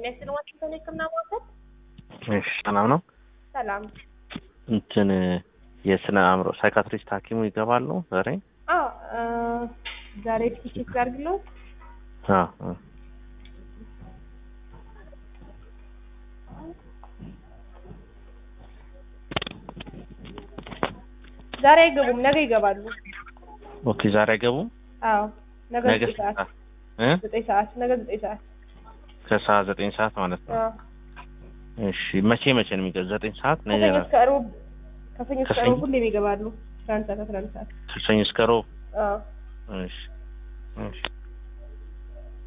ጤና ይስጥልኝ ዋሽንግተን የህክምና ማዕከል። እሺ ሰላም ነው። ሰላም። እንትን የስነ አእምሮ ሳይካትሪስት ሐኪሙ ይገባሉ ዛሬ? አዎ እ ዛሬ ቲኬት ላድርግልዎት? አዎ አዎ። ዛሬ አይገቡም፣ ነገ ይገባሉ። ኦኬ ዛሬ አይገቡም? አዎ ነገ ነገ ዘጠኝ ሰዓት እ ዘጠኝ ሰዓት ነገ ዘጠኝ ሰዓት ከሰዓት ዘጠኝ ሰዓት ማለት ነው። አዎ። እሺ መቼ መቼ ነው የሚገቡ? ዘጠኝ ሰዓት ነገ ከሰኞ ነው። እስከ እሮብ ከሰኞ እስከ ከሰኞ? እሮብ ሁሌም ይገባሉ። አስራ አንድ ሰዓት አስራ አንድ ሰዓት ከሰኞ እስከ ሮብ። አዎ እሺ እሺ